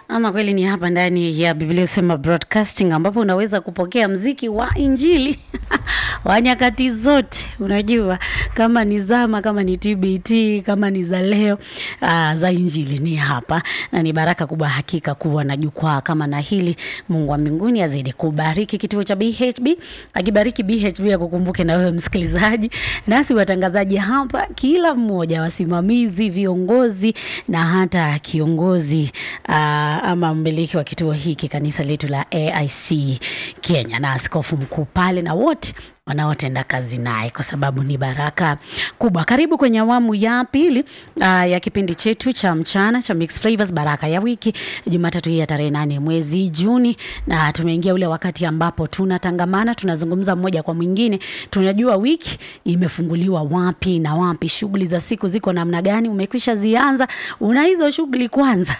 Ama kweli ni hapa ndani ya Biblia Usema Broadcasting ambapo unaweza kupokea mziki wa Injili wa nyakati zote. Unajua kama ni zama, kama ni TBT, kama ni za leo, uh, za Injili ni hapa, na ni baraka kubwa hakika kuwa na jukwaa kama na hili. Mungu wa mbinguni azidi kubariki kituo cha BHB, akibariki BHB akukumbuke na wewe msikilizaji, nasi watangazaji hapa, kila mmoja, wasimamizi, viongozi na hata kiongozi uh, ama mmiliki wa kituo hiki kanisa letu la AIC Kenya na askofu mkuu pale na wote wanaotenda kazi naye kwa sababu ni baraka kubwa. Karibu kwenye awamu ya pili uh, ya kipindi chetu cha mchana cha Mixed Flavors, baraka ya wiki, Jumatatu hii ya tarehe nane mwezi Juni, na tumeingia ule wakati ambapo tunatangamana, tunazungumza mmoja kwa mwingine, tunajua wiki imefunguliwa wapi na wapi, shughuli za siku ziko namna gani, umekwisha zianza, una hizo shughuli kwanza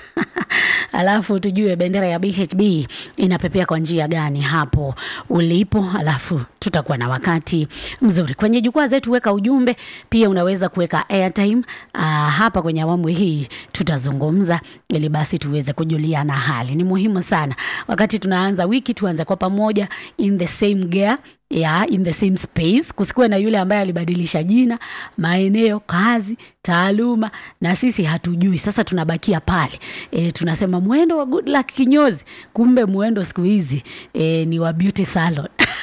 alafu tujue bendera ya BHB inapepea kwa njia gani hapo ulipo, alafu tutakuwa na wakati mzuri kwenye jukwaa zetu. Weka ujumbe pia, unaweza kuweka airtime. Uh, hapa kwenye awamu hii tutazungumza ili basi tuweze kujuliana hali. Ni muhimu sana wakati tunaanza wiki, tuanze kwa pamoja in the same gear ya in the same space, kusikuwe na yule ambaye alibadilisha jina, maeneo, kazi, taaluma na sisi hatujui. Sasa tunabakia pale e, tunasema mwendo wa good luck kinyozi, kumbe mwendo siku hizi e, ni wa beauty salon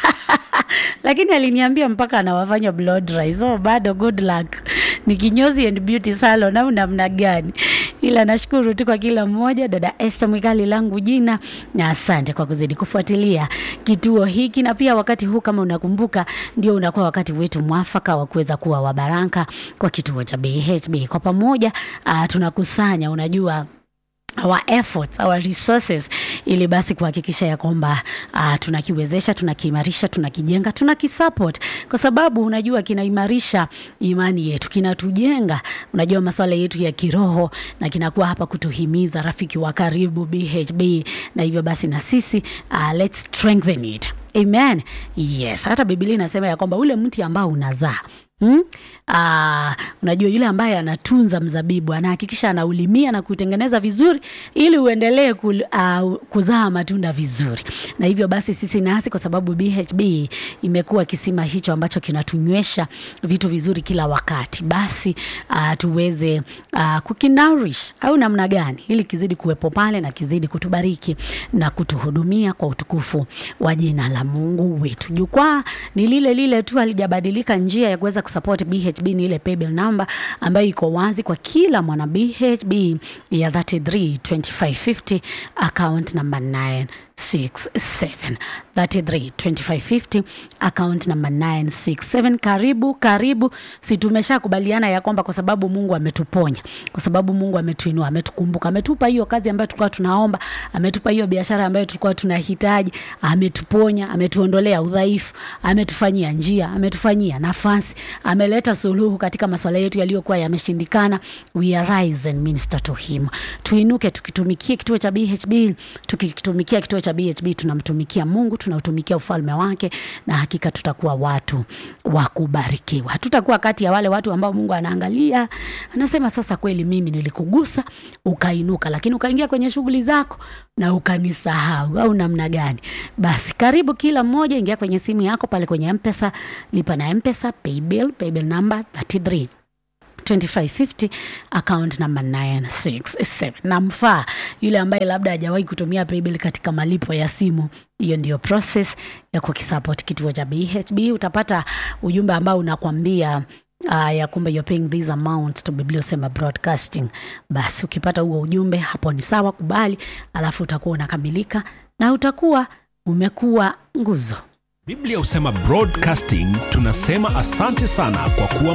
lakini aliniambia mpaka anawafanya blow dry, so bado good luck ni kinyozi and beauty salon au namna gani? Ila nashukuru tu kwa kila mmoja. Dada Esther Mwikali langu jina, na asante kwa kuzidi kufuatilia kituo hiki, na pia wakati huu kama unakumbuka, ndio unakuwa wakati wetu mwafaka wa kuweza kuwa wabaraka kwa kituo cha BHB. Kwa pamoja uh, tunakusanya unajua our efforts, our resources ili basi kuhakikisha ya kwamba uh, tunakiwezesha, tunakiimarisha, tunakijenga, tunakisupport kwa sababu unajua kinaimarisha imani yetu, kinatujenga, unajua masuala yetu ya kiroho, na kinakuwa hapa kutuhimiza rafiki wa karibu BHB, na hivyo basi na sisi uh, let's strengthen it. Amen. Yes, hata Biblia inasema ya kwamba ule mti ambao unazaa Hmm? Aa, unajua yule ambaye anatunza mzabibu anahakikisha anaulimia na kutengeneza vizuri ili uendelee ku, uh, kuzaa matunda vizuri. Na hivyo basi sisi nasi kwa sababu BHB imekuwa kisima hicho ambacho kinatunywesha vitu vizuri kila wakati, basi uh, tuweze uh, kukinarish au namna gani ili kizidi kuwepo pale na kizidi kutubariki na kutuhudumia kwa utukufu wa jina la Mungu wetu. Jukwaa ni lile lile tu, halijabadilika. Njia ya kuweza kusupport BHB ni ile paybill number ambayo iko wazi kwa kila mwana BHB ya 332550 account number 967 332550 account number 967. Karibu karibu, si tumeshakubaliana ya kwamba kwa sababu Mungu ametuponya, kwa sababu Mungu ametuinua, ametukumbuka, ametupa hiyo kazi ambayo tulikuwa tunaomba, ametupa hiyo biashara ambayo tulikuwa tunahitaji, ametuponya, ametuondolea udhaifu, ametufanyia njia, ametufanyia nafasi, ameleta suluhu katika masuala yetu yaliyokuwa yameshindikana. We arise and minister to him. Tuinuke tukitumikia kituo cha BHB, tukitumikia kituo cha BHB tunamtumikia Mungu, tunautumikia ufalme wake, na hakika tutakuwa watu wa kubarikiwa. Hatutakuwa kati ya wale watu ambao Mungu anaangalia anasema, sasa kweli mimi nilikugusa ukainuka, lakini ukaingia kwenye shughuli zako na ukanisahau au namna gani? Basi karibu kila mmoja, ingia kwenye simu yako pale kwenye Mpesa, lipa na Mpesa paybill, paybill number 33 2550 account number 967. Namfaa yule ambaye labda hajawahi kutumia paybill katika malipo ya simu. Hiyo ndiyo process ya kukisupport kituo cha BHB. Utapata ujumbe ambao unakwambia Uh, ya kumbe you're paying this amount to Biblia Usema Broadcasting. Basi ukipata huo ujumbe hapo ni sawa, kubali, alafu utakuwa unakamilika na utakuwa umekuwa nguzo Biblia Husema Broadcasting tunasema asante sana kwa kuwa